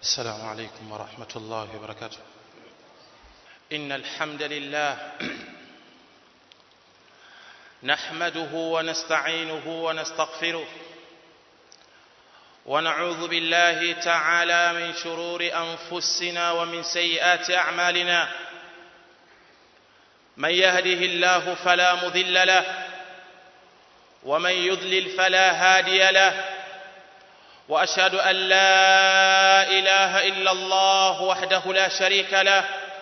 السلام عليكم ورحمة الله وبركاته إن الحمد لله نحمده ونستعينه ونستغفره ونعوذ بالله تعالى من شرور أنفسنا ومن سيئات أعمالنا من يهده الله فلا مضل له ومن يضلل فلا هادي له واشهد ان لا اله الا الله وحده لا شريك له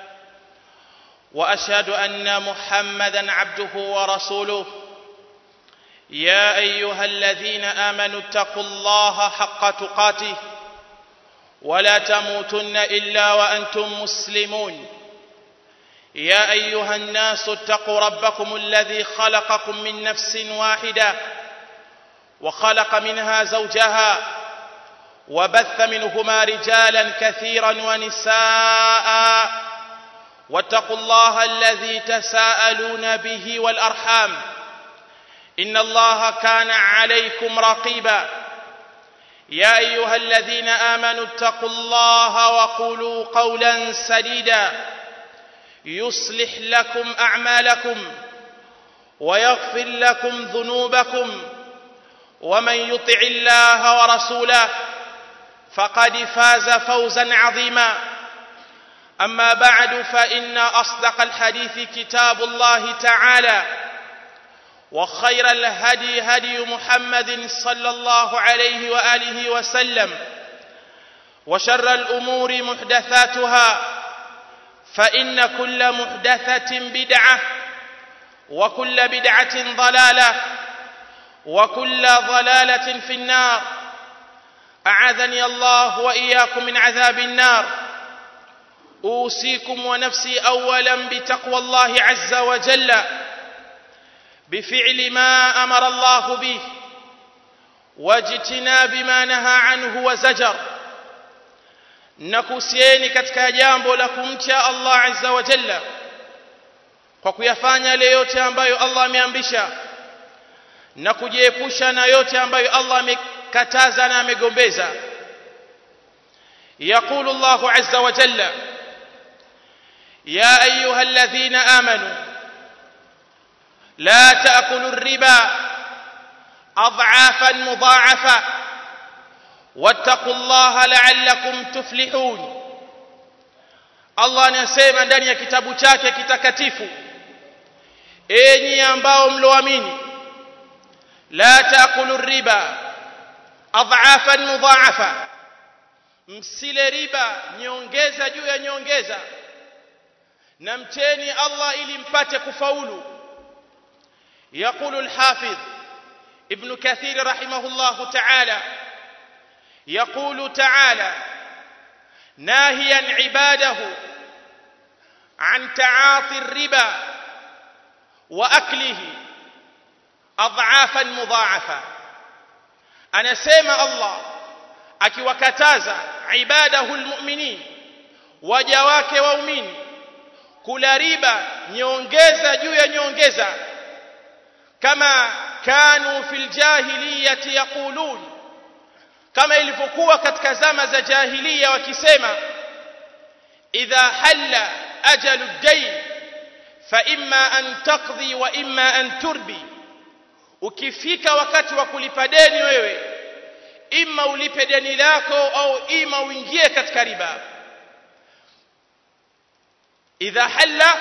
واشهد ان محمدا عبده ورسوله يا ايها الذين امنوا اتقوا الله حق تقاته ولا تموتن الا وانتم مسلمون يا ايها الناس اتقوا ربكم الذي خلقكم من نفس واحده وخلق منها زوجها وبث منهما رجالا كثيرا ونساء واتقوا الله الذي تساءلون به والارحام ان الله كان عليكم رقيبا يا ايها الذين امنوا اتقوا الله وقولوا قولا سديدا يصلح لكم اعمالكم ويغفر لكم ذنوبكم ومن يطع الله ورسوله فقد فاز فوزا عظيما اما بعد فان اصدق الحديث كتاب الله تعالى وخير الهدي هدي محمد صلى الله عليه واله وسلم وشر الامور محدثاتها فان كل محدثه بدعه وكل بدعه ضلاله وكل ضلاله في النار اعاذني الله واياكم من عذاب النار اوصيكم ونفسي اولا بتقوى الله عز وجل بفعل ما امر الله به واجتناب ما نهى عنه وزجر nakuhusieni katika jambo la kumcha Allah azza wa jalla kwa kuyafanya yale yote ambayo Allah ameamrisha na kujiepusha na yote ambayo Allah amekataza na amegombeza يقول الله عز وجل يا ايها الذين امنوا لا تاكلوا الربا اضعافا مضاعفه واتقوا الله لعلكم تفلحون Allah anasema ndani ya kitabu chake kitakatifu enyi ambao mloamini la taakulu riba adhafan mudhaafa msile riba nyongeza juu ya nyongeza na mcheni Allah ili mpate kufaulu يقول الحافظ ابن كثير رحمه الله تعالى يقول تعالى ناهيا عباده عن تعاطي الربا واكله اضعافا مضاعفه anasema Allah akiwakataza ibadahu almu'minin waja wake waumini kula riba nyongeza juu ya nyongeza kama kanu fil jahiliyati yaqulun kama ilivyokuwa katika zama za jahiliya wakisema idha halla ajalu ad-dayn fa imma an taqdi wa imma an turbi ukifika wakati wa kulipa deni wewe ima ulipe deni lako au ima uingie katika riba idha halla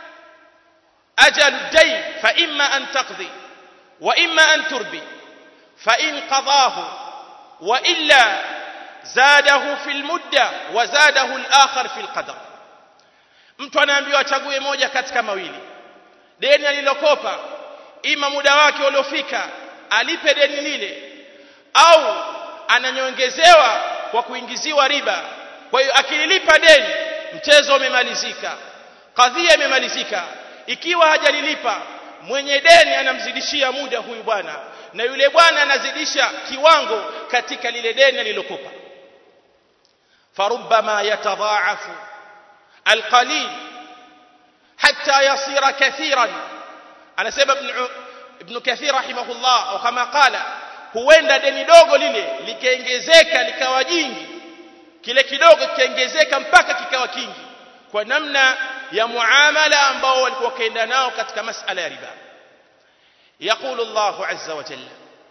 ajalu dayn fa imma an taqdi wa imma an turbi fa in qadahu wa illa zadahu fil mudda wa zadahu al-akhar fil qadar mtu anaambiwa achague moja katika mawili deni alilokopa ima muda wake uliofika alipe deni lile au ananyongezewa kwa kuingiziwa riba kwa hiyo akililipa deni mchezo umemalizika kadhia imemalizika ikiwa hajalilipa mwenye deni anamzidishia muda huyu bwana na yule bwana anazidisha kiwango katika lile deni alilokopa farubbama yatadhaafu alqalil hatta yasira kathiran anasema ibn ibn kathir rahimahullah au kama qala huenda deni dogo lile likaongezeka likawa jingi kile kidogo kikaongezeka mpaka kikawa kingi kwa namna ya muamala ambao walikuwa kaenda nao katika masala ya riba يقول الله عز وجل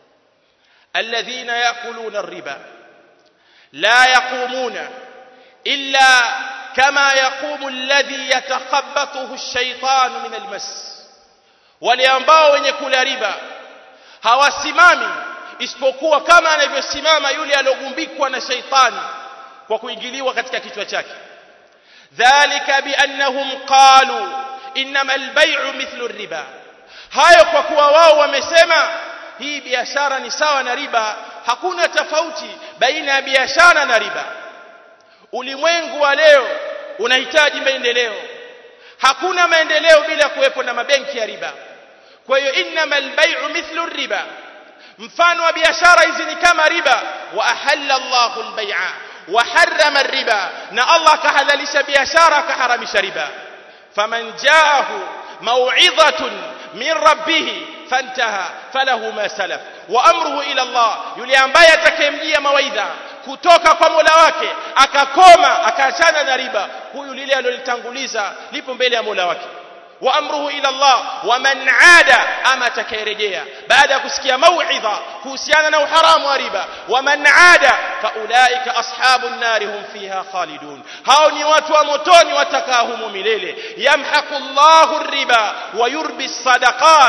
الذين يأكلون الربا لا يقومون إلا كما يقوم الذي يتخبطه الشيطان من المس wale ambao wenye kula riba hawasimami isipokuwa kama anavyosimama yule aliyogumbikwa na shaitani kwa kuingiliwa katika kichwa chake dhalika biannahum qalu innama albay'u mithlu riba hayo kwa kuwa wao wamesema hii biashara ni sawa na riba hakuna tofauti baina ya biashara na riba ulimwengu wa leo unahitaji maendeleo hakuna maendeleo bila kuwepo na mabenki ya riba kwa hiyo innamal bay'u mithlu riba mfano wa biashara hizi ni kama riba wa ahalla Allahu al-bay'a wa harrama riba na Allah kahadhalisha biashara akaharamisha riba faman ja'ahu maw'izatun min rabbih fantaha falahu ma salaf wa amruhu ila Allah yule ambaye atakayemjia mawaidha kutoka kwa Mola wake akakoma akaachana na riba huyu lile alilolitanguliza lipo mbele ya Mola wake wa amruhu ila Allah wa man aada ama atakayerejea baada ya kusikia mauidha kuhusiana na uharamu wa riba wa man aada fa ulaika ashabun nari hum fiha khalidun hao ni watu wa motoni watakaa humo milele yamhaqu Allahu riba wa yurbi sadaqat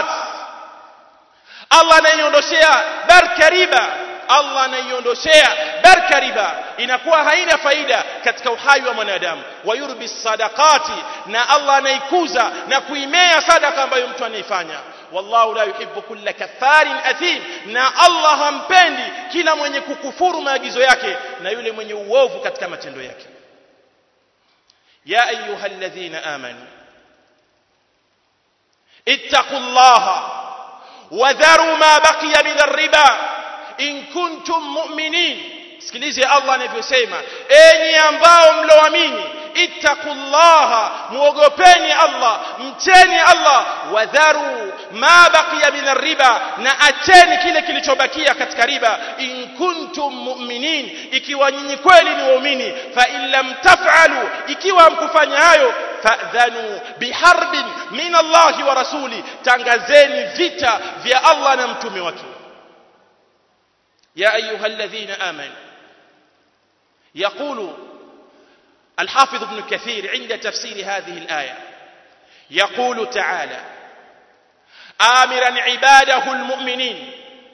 Allah anaiondoshea baraka riba Allah anaiondoshea baraka riba inakuwa haina faida katika uhai wa mwanadamu wayurbi sadaqati na Allah anaikuza na kuimea sadaka ambayo mtu anaifanya wallahu la yuhibbu kulla kafarin athim na Allah hampendi kila mwenye kukufuru maagizo yake na yule mwenye uovu katika matendo yake ya ayyuhalladhina amanu ittaqullaha wadharu ma baqiya min ar-riba in kuntum mu'minin sikilize Allah anavyosema enyi ambao mloamini ittaqullaha muogopeni Allah mcheni Allah wadharu ma baqiya min riba na acheni kile kilichobakia katika riba in kuntum mu'minin ikiwa nyinyi kweli ni waumini fa in lam taf'alu ikiwa mkufanya hayo fa'dhanu biharbin min Allah wa rasuli tangazeni vita vya Allah na mtume wake يا أيها الذين آمنوا يقول الحافظ ابن كثير عند تفسير هذه الآية يقول تعالى آمرا عباده المؤمنين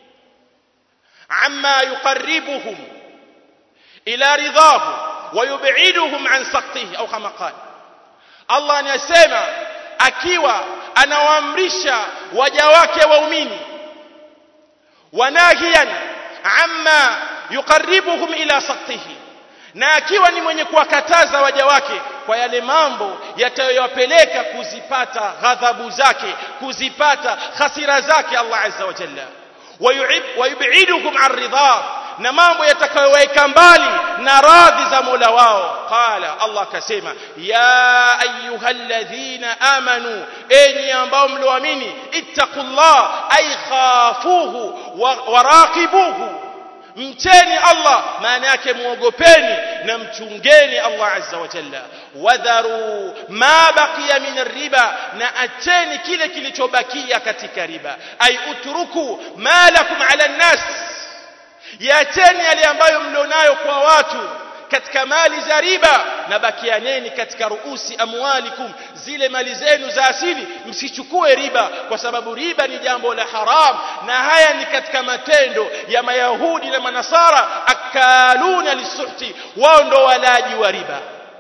عما يقربهم إلى رضاه ويبعدهم عن سخطه أو كما قال الله anasema akiwa anawaamrisha waja wake waumini wanahiyan amma yuqarribuhum ila saktihi na akiwa ni mwenye kuwakataza waja wake kwa yale mambo yatayowapeleka kuzipata ghadhabu zake kuzipata hasira zake Allah azza wa jalla wayubiduhum an ridha na mambo yatakayoweka mbali na radhi za Mola wao qala Allah akasema ya ayyuhalladhina amanu enyi ambao mlioamini ittaqullah ay khafuhu waraqibuhu mcheni Allah maana yake muogopeni na mchungeni Allah azza wa jalla wadharu ma baqiya min riba na acheni kile kilichobakia katika riba ay utruku ma lakum ala nnas yaacheni yale ambayo mlionayo kwa watu katika mali za riba na bakianeni katika ruusi amwalikum zile mali zenu za asili msichukue riba kwa sababu riba ni jambo la haram na haya ni katika matendo ya mayahudi na manasara akaluna lisuhti wao ndo walaji wa riba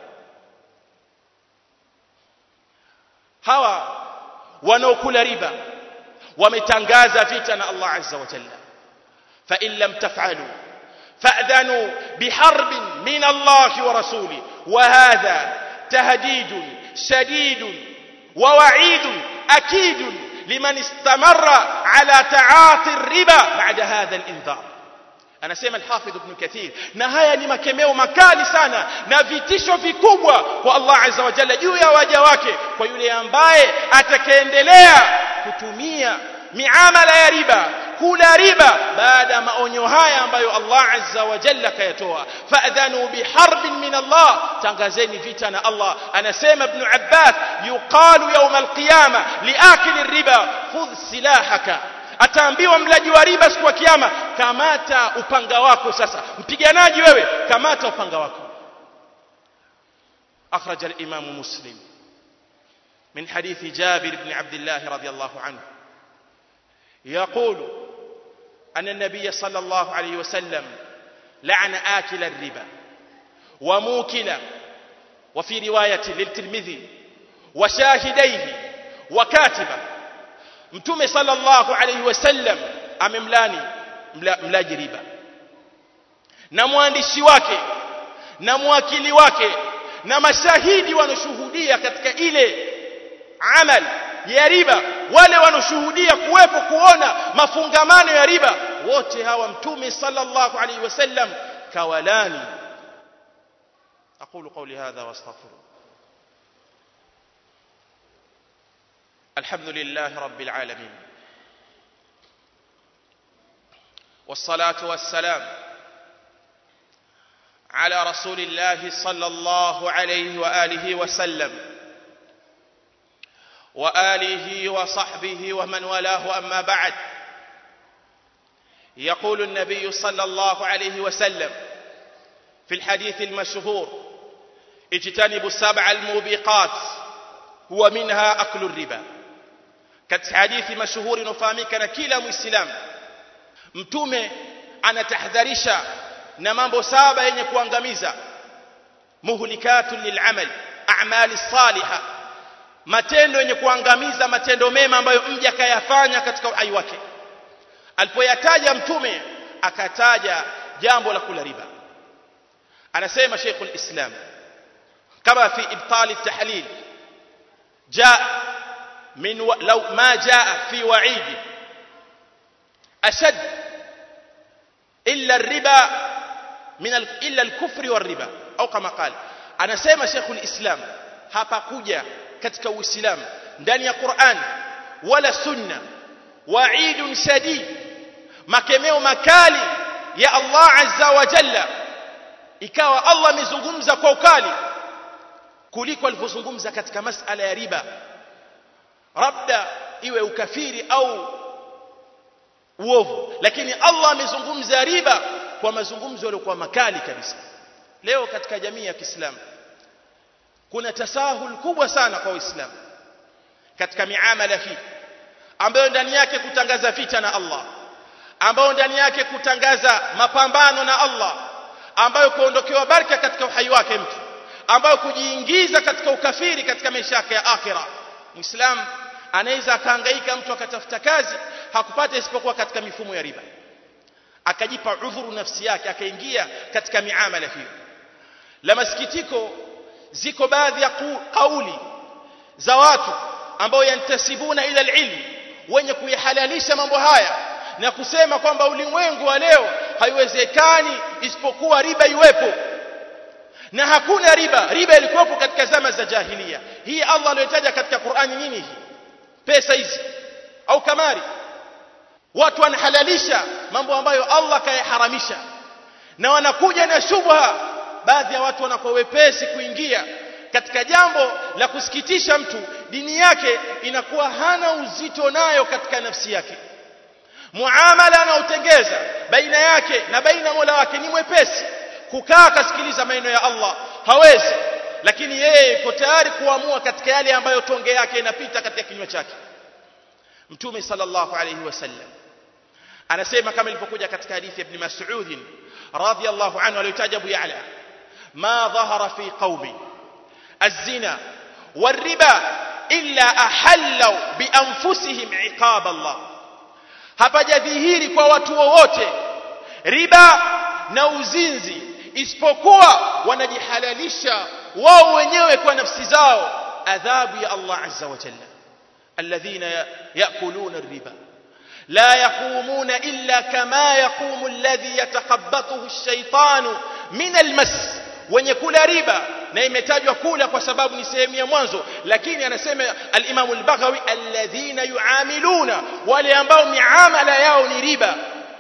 hawa wanaokula riba wametangaza vita na Allah azza wa jalla fa in lam taf'alu فأذنوا بحرب من الله ورسوله وهذا تهديد شديد ووعيد أكيد لمن استمر على تعاطي الربا بعد هذا الإنذار anasema al-Hafidh Ibn Kathir na haya ni makemeo makali sana na vitisho vikubwa kwa Allah Azza wa Jalla juu ya waja wake kwa yule ambaye atakayeendelea kutumia miamala ya riba kula riba baada ya maonyo haya ambayo Allah azza wa jalla kayatoa fa'dhanu biharbin min Allah tangazeni vita na Allah anasema ibn Abbas yuqalu yawm alqiyama liakili riba khudh silahaka ataambiwa mlaji wa riba siku ya kiyama kamata upanga wako sasa mpiganaji wewe kamata upanga wako أخرج الإمام مسلم من حديث جابر بن عبد الله رضي الله عنه يقول أن النبي صلى الله عليه وسلم لعن آكل الربا وموكل وفي رواية للترمذي وشاهديه وكاتبه mtume sallallahu alayhi wasallam amemlani mla, mlaji riba na mwandishi wake na mwakili wake na mashahidi wanaoshuhudia katika ile amal ya riba wale wanaoshuhudia kuwepo kuona mafungamano ya riba wote hawa mtume sallallahu alayhi wasallam kawalani aqulu qawli hadha wastaghfirullah الحمد لله رب العالمين والصلاة والسلام على رسول الله صلى الله عليه وآله وسلم وآله وصحبه ومن والاه أما بعد يقول النبي صلى الله عليه وسلم في الحديث المشهور اجتنبوا السبع الموبقات هو منها أكل الربا katika hadithi mashuhuri inofahamika na kila muislamu mtume anatahadharisha na mambo saba yenye kuangamiza muhlikatun lilamal a'mali salihah matendo yenye kuangamiza matendo mema ambayo mja kayafanya katika uhai wake alipoyataja mtume akataja jambo la kula riba anasema Sheikhul Islam kama fi ibtal at-tahlil jaa من و... لو ما جاء في وعيد أشد إلا الربا من ال... إلا الكفر والربا أو كما قال أنا سيما شيخ الإسلام hapakuja katika uislamu ndani ya Qur'an wala sunna wa'idun shadid makemeo makali ya Allah azza wa jalla ikawa Allah amezungumza kwa ukali kuliko alivyozungumza katika masala ya riba labda iwe ukafiri au uovu lakini Allah amezungumza riba kwa mazungumzo yaliokuwa makali kabisa leo katika jamii ya Kiislamu kuna tasahul kubwa sana kwa Uislamu katika miamala hii ambayo ndani yake kutangaza vita na Allah ambayo ndani yake kutangaza mapambano na Allah ambayo kuondokewa baraka katika uhai wake mtu ambayo kujiingiza katika ukafiri katika maisha yake ya akhira muislamu anaweza akahangaika mtu akatafuta kazi hakupata isipokuwa katika mifumo ya riba akajipa udhuru nafsi yake akaingia katika miamala hiyo la masikitiko ziko baadhi ya kauli za watu ambao yantasibuna ila ilmi wenye kuyahalalisha mambo haya na kusema kwamba ulimwengu wa leo haiwezekani isipokuwa riba iwepo na hakuna riba riba ilikuwepo katika zama za jahiliya hii Allah aliyotaja katika Qur'ani nini hii pesa hizi au kamari watu wanahalalisha mambo ambayo Allah kayaharamisha na wanakuja na shubha baadhi ya watu wanakuwa wepesi kuingia katika jambo la kusikitisha mtu dini yake inakuwa hana uzito nayo katika nafsi yake muamala anaotengeza baina yake na baina Mola wake ni mwepesi kukaa akasikiliza maneno ya Allah hawezi lakini yeye yuko tayari kuamua katika yale ambayo tonge yake inapita katika kinywa chake mtume sallallahu alayhi wasallam anasema kama ilivyokuja katika hadithi ya ibn Mas'ud radhiyallahu anhu aliyotaja Abu Ya'la ma dhahara fi qaumi az-zina war-riba illa ahallu bi anfusihim iqab Allah hapajadhihiri kwa watu wowote riba na uzinzi isipokuwa wanajihalalisha wao wenyewe kwa nafsi zao adhabu ya Allah azza wa jalla alladhina yakuluna riba لا يقومون إلا كما يقوم الذي يتخبطه الشيطان من المس wenye kula riba na imetajwa kula kwa sababu ni sehemu ya mwanzo lakini anasema al-Imam al-Baghawi alladhina yuamiluna wale ambao miamala yao ni riba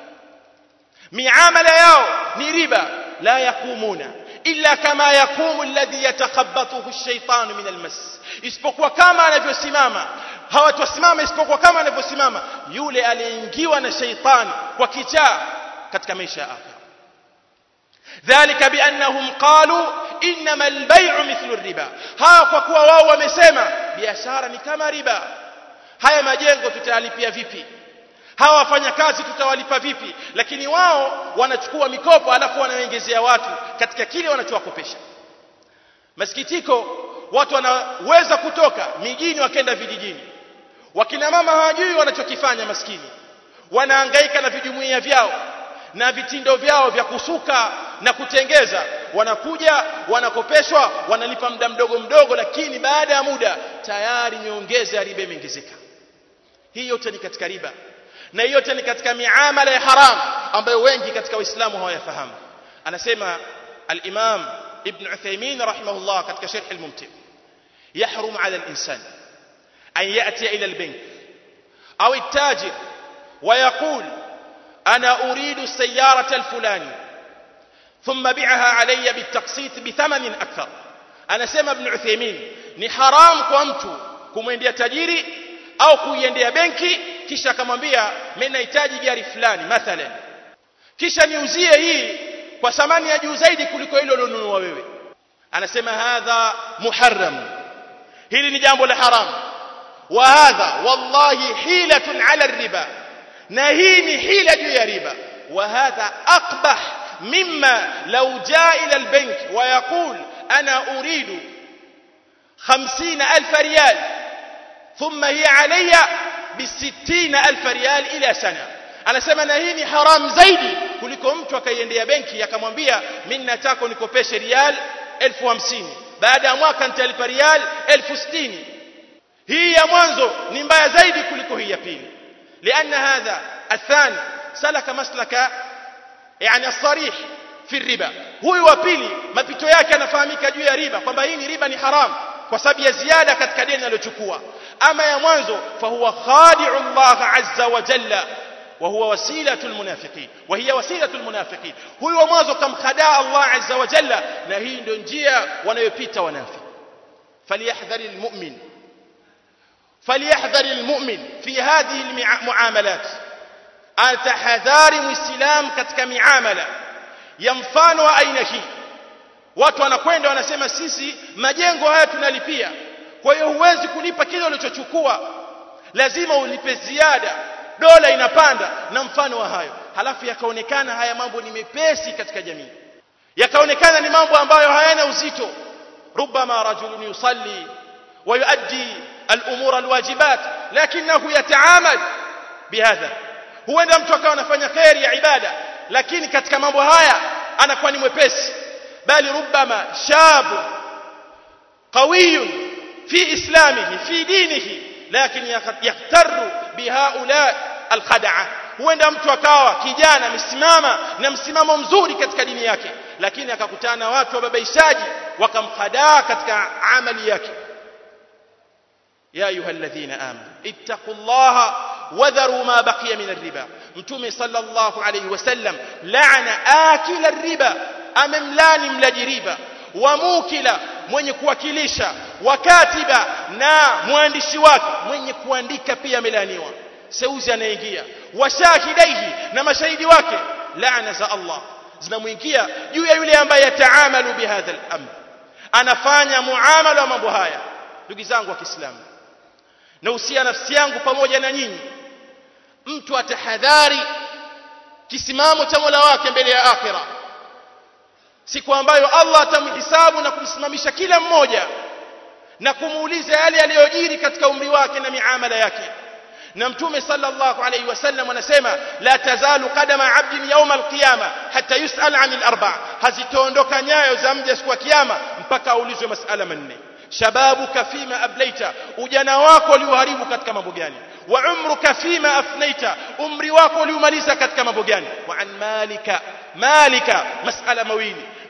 miamala yao ni riba la yakumuna illa kama yakumu alladhi yatakhabbathu ash-shaytanu min al-mas isipokuwa kama anavyosimama hawatosimama isipokuwa kama anavyosimama yule aliyeingiwa na shaytani kwa kichaa katika maisha ya akhira dhalika biannahum qalu inma al-bay'u mithlu ar-riba hawa kwa kuwa wao wamesema biashara ni kama riba haya majengo tutayalipia vipi hawa wafanyakazi tutawalipa vipi lakini wao wanachukua mikopo alafu wanaongezea watu katika kile wanachowakopesha masikitiko watu wanaweza kutoka mijini wakenda vijijini wakina mama hawajui wanachokifanya maskini wanahangaika na vijumuiya vyao na vitindo vyao vya kusuka na kutengeza wanakuja wanakopeshwa wanalipa muda mdogo mdogo lakini baada ya muda tayari miongeza ya riba imeongezeka hii yote ni katika riba na yote ni katika miamala ya haram ambayo wengi katika waislamu hawayafahamu anasema al-imam ibn Uthaymeen rahimahullah katika sharh al-mumti يحرم على الإنسان أن يأتي إلى البنك أو التاجر ويقول أنا أريد السيارة الفلانية ثم بعها علي بالتقسيط بثمن أكثر أنا سمى ابن عثيمين ni haram kwa mtu kumwendea tajiri au kuiendea benki kisha akamwambia mimi nahitaji gari fulani mathalan kisha niuzie hii kwa thamani ya juu zaidi kuliko ile ulionunua wewe anasema hadha muharram hili ni jambo la haram wa hadha wallahi hilatun ala riba na hii ni hila juu ya riba wa hadha aqbah mimma law jaa ila albank wa yaqul ana uridu 50000 riyal thumma hiya alayya bi 60000 riyal ila sana anasema na hii ni haram zaidi kuliko mtu akaiendea benki akamwambia mimi nataka unikopeshe riyal 1050 baada ya mwaka nitalipa riyal 1060 hii ya mwanzo ni mbaya zaidi kuliko hii ya pili لأن هذا الثاني سلك مسلك يعني الصريح في الربا huyu wa pili mapito yake yanafahamika juu ya riba kwamba hii ni riba ni haram kwa sababu ya ziada katika deni aliyochukua ama ya mwanzo fahuwa khadi'u Allah azza wa jalla وهو وسيلة المنافقين وهي وسيلة المنافقين هو mwanzo kamkhadaa Allah azza wa jalla na hii ndio njia wanayopita wanafi فليحذر المؤمن فليحذر المؤمن في هذه المعاملات atahadhari muislam katika miamala ya mfano wa aina hii watu wanakwenda wanasema sisi majengo haya tunalipia kwa hiyo huwezi kulipa kile ulichochukua lazima ulipe ziada dola inapanda na mfano wa hayo halafu yakaonekana haya mambo ni mepesi katika jamii yakaonekana ni mambo ambayo hayana uzito ربما رجل يصلي ويؤدي الأمور الواجبات لكنه يتعامل بهذا huenda mtu akawa anafanya khairi ya ibada lakini katika mambo haya anakuwa ni mwepesi bali rubama shabu qawiyun fi islamihi fi dinihi lakini yaktaru bihaula alkhada'a huenda mtu akawa kijana amesimama na msimamo mzuri katika dini yake lakini akakutana na watu wababaishaji wakamhadaa katika amali yake ya ayyuhalladhina amanu ittaqullaha wadharu ma baqiya min ar-riba mtume sallallahu alayhi wasallam la'ana akila ar-riba amemlani mlaji riba wa mukila mwenye kuwakilisha wakatiba na mwandishi wake mwenye kuandika pia amelaniwa seuzi anaingia washahidaihi na mashahidi wake laana za Allah zinamuingia juu ya yule ambaye yataamalu bihadha al-amr anafanya muamala wa mambo haya ndugu zangu wa Kiislamu na usia nafsi yangu pamoja na nyinyi mtu atahadhari kisimamo cha Mola wake mbele ya akhira siku ambayo Allah atamhisabu na kumsimamisha kila mmoja na kumuuliza yale aliyojiri katika umri wake na miamala yake na mtume sallallahu alayhi wasallam anasema la tazalu qadama abdin yawma alqiyama hatta yusal anil arba hazitoondoka nyayo za mja siku ya kiyama mpaka aulizwe masala manne shababuka fima ablaita ujana wako ulioharibu katika mambo gani wa umruka fima afnaita umri wako uliomaliza katika mambo gani wa an malika malika masala mawili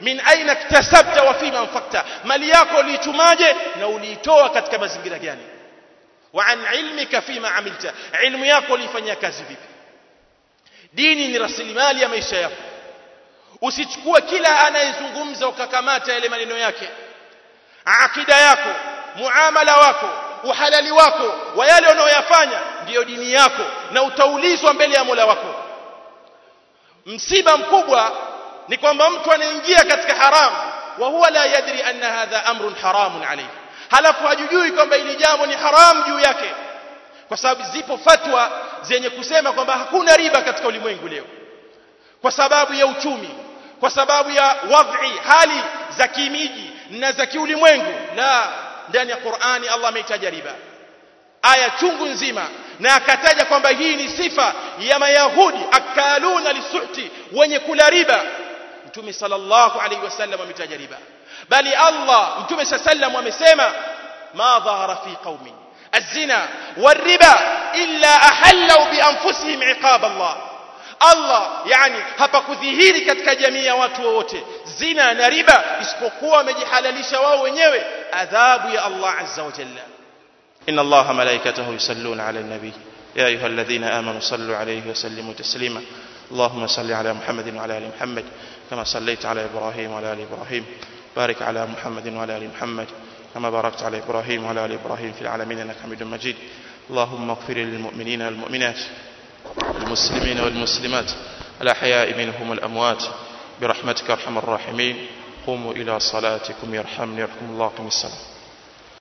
min aina iktasabta wa fima anfaqta mali yako uliitumaje na uliitoa katika mazingira gani wa an ilmika fima amilta ilmu yako uliifanyia kazi vipi dini ni rasilimali ya maisha yako usichukue kila anayezungumza ukakamata yale maneno yake akida yako muamala wako uhalali wako wa yale unayoyafanya ndiyo dini yako na utaulizwa mbele ya Mola wako msiba mkubwa ni kwamba mtu anaingia katika haramu wa huwa la yadri anna hadha amrun haramun alayhi halafu hajujui kwamba ili jambo ni haramu juu yake kwa sababu zipo fatwa zenye kusema kwamba hakuna riba katika ulimwengu leo kwa sababu ya uchumi kwa sababu ya wadhi hali za kimiji na za kiulimwengu la ndani ya Qur'ani Allah ameitaja riba aya chungu nzima na akataja kwamba hii ni sifa ya mayahudi akaluna lisuhti wenye kula riba mtume sallallahu alaihi wasallam ametaja riba bali Allah mtume sallallahu amesema ma dhahara fi qaumin الزنا والربا إلا أحلوا بأنفسهم عقاب الله Allah yani hapakudhihiri katika jamii ya watu wote zina na riba isipokuwa wamejihalalisha wao wenyewe adhabu ya Allah azza wa jalla إن الله ملائكته يصلون على النبي يا أيها الذين آمنوا صلوا عليه وسلموا تسليما اللهم صل على محمد وعلى آل محمد كما صليت على إبراهيم وعلى آل إبراهيم بارك على محمد وعلى آل محمد كما باركت على إبراهيم وعلى آل إبراهيم في العالمين إنك حميد مجيد اللهم اغفر للمؤمنين والمؤمنات والمسلمين والمسلمات الأحياء منهم والأموات برحمتك أرحم الراحمين قوموا إلى صلاتكم يرحمني يرحم الله قم الصلاة